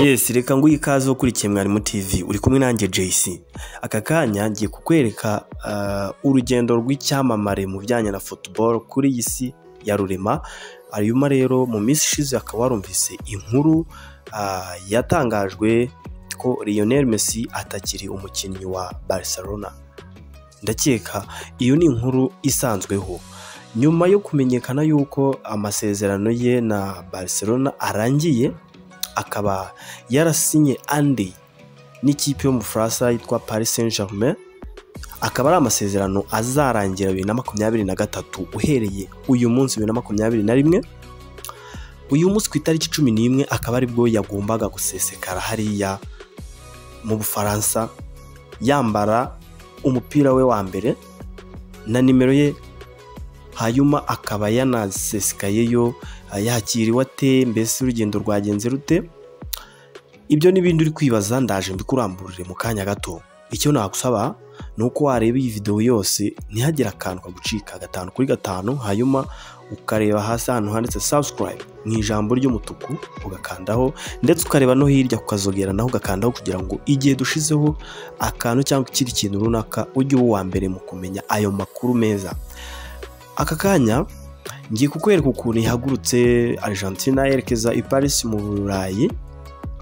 yesi reka nguhe ikaze ukurikiye mwarimu tv uri kumwe nanjye jc aka kanya ngiye kukwereka ah, urugendo rw'icyamamare mu bijyanye na football kuri iyi si ya rurema hanyuma rero mu minsi ishize hakaba warumvise inkuru ah, yatangajwe ko Lionel Messi atakiri umukinnyi wa Barcelona ndakeka iyo ni inkuru isanzweho nyuma yo kumenyekana yuko amasezerano ye na Barcelona arangiye akaba yarasinye andi n'ikipe yo mu Faransa yitwa Paris Saint Germain akaba ari amasezerano azarangira bibiri na makumyabiri na gatatu uhereye uyu munsi bibiri na makumyabiri na rimwe uyu munsi ku itariki cumi n'imwe akaba aribwo yagombaga gusesekara hariya mu bufaransa yambara umupira we wa mbere na nimero ye hanyuma akaba yanasesekayeyo yakiriwe ate mbese urugendo rwagenze rute ibyo n'ibindi uri kwibaza ndaje mbikuramburire mu kanya gato icyo nagusaba ni uko wareba iyi videwo yose ntihagire akantu kagucika gatanu kuri gatanu hanyuma ukareba hasi ahantu handitse subscribe mu ijambo ry'umutuku ugakandaho ndetse ukareba no hirya ukazogera naho ugakandaho kugira ngo igihe dushizeho akantu cyangwa ikindi kintu runaka ujye uba uwa mbere mu kumenya ayo makuru meza aka kanya ngiye kukwereka ukuntu ihagurutse Argentina yerekeza i Paris mu Burayi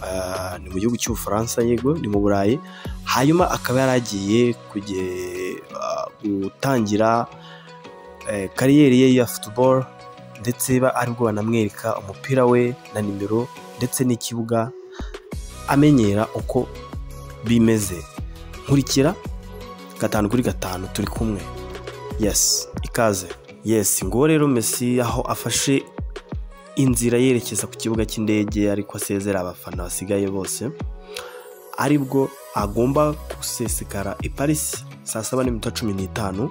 Ah, ni mu gihugu cy'ubufaransa yego ni mu burayi hanyuma akaba yari agiye kujye- ah, gutangira eh, kariyeri ye ya futuboro ndetse ba- aribwo banamwereka umupira we na nimero ndetse n'ikibuga amenyera uko bimeze nkurikira gatanu kuri gatanu turi kumwe yesi ikaze yesi nguwo rero mesi aho afashe inzira yerekeza ku kibuga cy'indege ariko asezera abafana basigaye bose aribwo agomba gusesekara i Paris saa saba n'iminota cumi n'itanu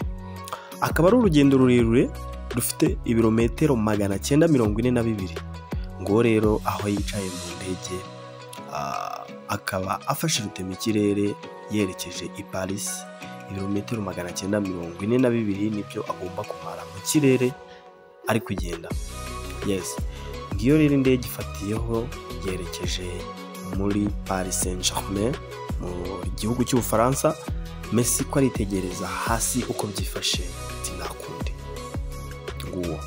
akaba ari urugendo rurerure rufite ibirometero magana cyenda mirongo ine na bibiri ngo rero aho yicaye mu ndege ah, akaba afashe rutema ikirere yerekeje i Paris ibirometero magana cyenda mirongo ine na bibiri nibyo agomba kumara mu kirere ari kugenda yes ngiyo rero indege ifatiyeho yerekeje muri Paris Saint Germain mu gihugu cy'ubufaransa Messi ko aritegereza hasi uko byifashe sinakundi nguwo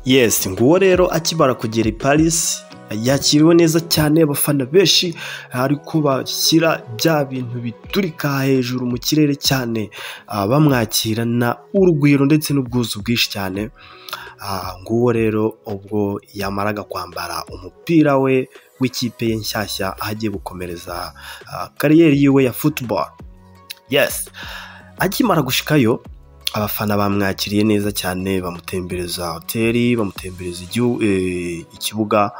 yes nguwo rero akibara kugera i paris yakiriwe neza cyane abafana benshi ariko bashyira bya bintu biturika hejuru mu kirere cyane Ah, bamwakirana urugwiro ndetse n'ubwuzu bwinshi cyane Ah, nguwo rero ubwo yamaraga kwambara umupira we w'ikipe ye nshyashya aho agiye gukomereza ah, kariyeri yiwe ya futuboro yes akimara gushikayo abafana bamwakiriye neza cyane bamutembereza hoteli bamutembereza igihu- eh, ikibuga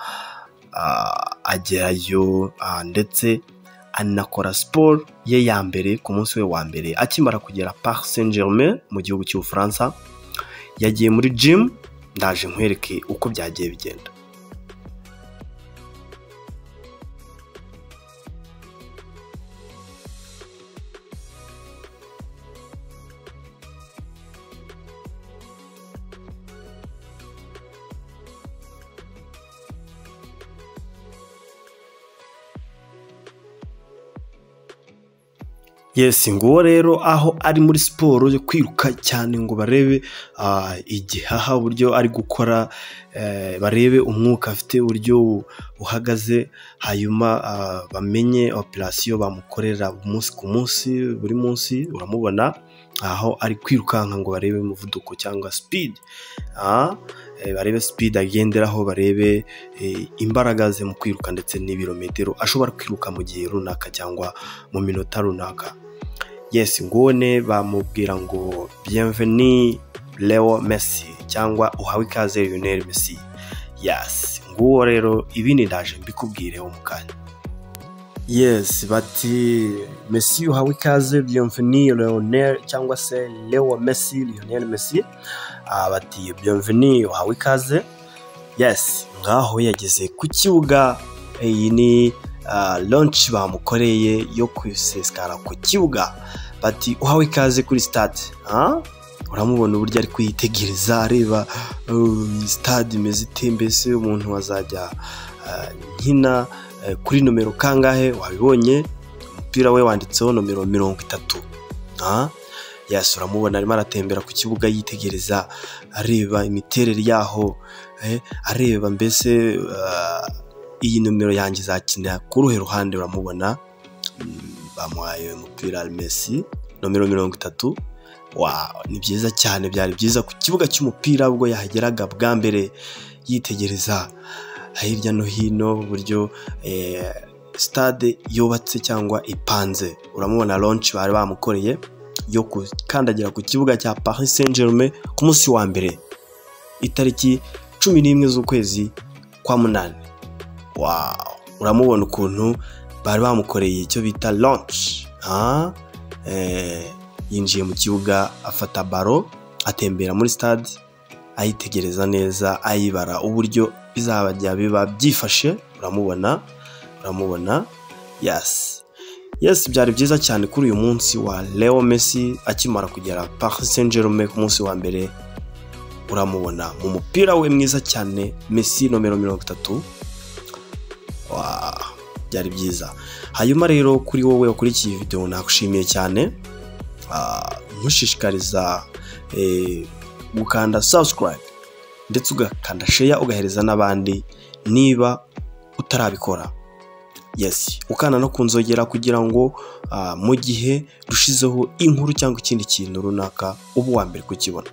ah, agerayo ah, ndetse anakora siporo ye ya mbere ku munsi we wa mbere akimara kugera Parc Saint Germain mu gihugu cy'ubufaransa yagiye muri gym ndaje nkwereke uko byagiye bigenda yes nguwo rero aho ari muri siporo yo kwiruka cyane ngo barebe ah, igihaha uburyo ari gukora eh, barebe umwuka afite uburyo uhagaze hanyuma ah, bamenye operasiyo bamukorera umunsi ku munsi buri munsi uramubona aho ari kwirukanka ngo barebe umuvuduko cyangwa speed Ah, eh, barebe speed agenderaho barebe eh, imbaraga ze mu kwiruka ndetse n'ibirometero ashobora kwiruka mu gihe runaka cyangwa mu minota runaka yes ngone bamubwira ngo bienveni leo messi cyangwa uhawe ikaze lionel messi yes nguwo rero ibindi ndaje mbikubwireho mu kanya yesi bati mesi uhawe ikaze byomveni leonel cyangwa se leo mesi leonel mesi Ah, bati byomveni uhawe ikaze yesi ngaho yageze ku kibuga iyi ni ah, launch bamukoreye yo kwisesikara ku kibuga bati uhawe ikaze kuri stade Ah? uramubona uburyo ari kwitegereza areba uh, stade imeze ite mbese umuntu wazajya ah, nkina eh, kuri nomero kangahe wabibonye umupira we wanditseho nomero mirongo itatu Ah? yasi uramubona arimo aratembera ku kibuga yitegereza areba imiterere yaho eh, areba mbese ah, iyi nomero yanjye izakina ku ruhe ruhande uramubona Mm, bamuhaye umupira Messi nomero mirongo itatu Wow, ni byiza cyane byari byiza ku kibuga cy'umupira ubwo yahageraga bwa mbere yitegereza hirya no hino uburyo eh, stade yubatse cyangwa ipanze uramubona launch bari bamukoreye yo gukandagira ku kibuga cya Paris Saint Germain ku munsi wa mbere itariki cumi n'imwe z'ukwezi kwa munani wow uramubona ukuntu bari bamukoreye icyo bita launch Ah, eh, yinjiye mu kibuga afata baro atembera muri stade ayitegereza neza ayibara uburyo bizabajya biba byifashe uramubona uramubona yasi yesi byari byiza cyane kuri uyu munsi wa leo messi akimara kugera paris saint germain ku munsi wa mbere uramubona mu mupira we mwiza cyane messi nomero mirongo itatu Wa, byari byiza hanyuma rero kuri wowe wakurikiye iyi videwo nagushimiye cyane Ah, nkushishikariza eh, gukanda subscribe ndetse ugakanda share ugahereza n'abandi niba utarabikora yes ukanda no kunzogera kugira ngo ah, mu gihe dushizeho inkuru cyangwa ikindi kintu runaka uba uwa mbere kukibona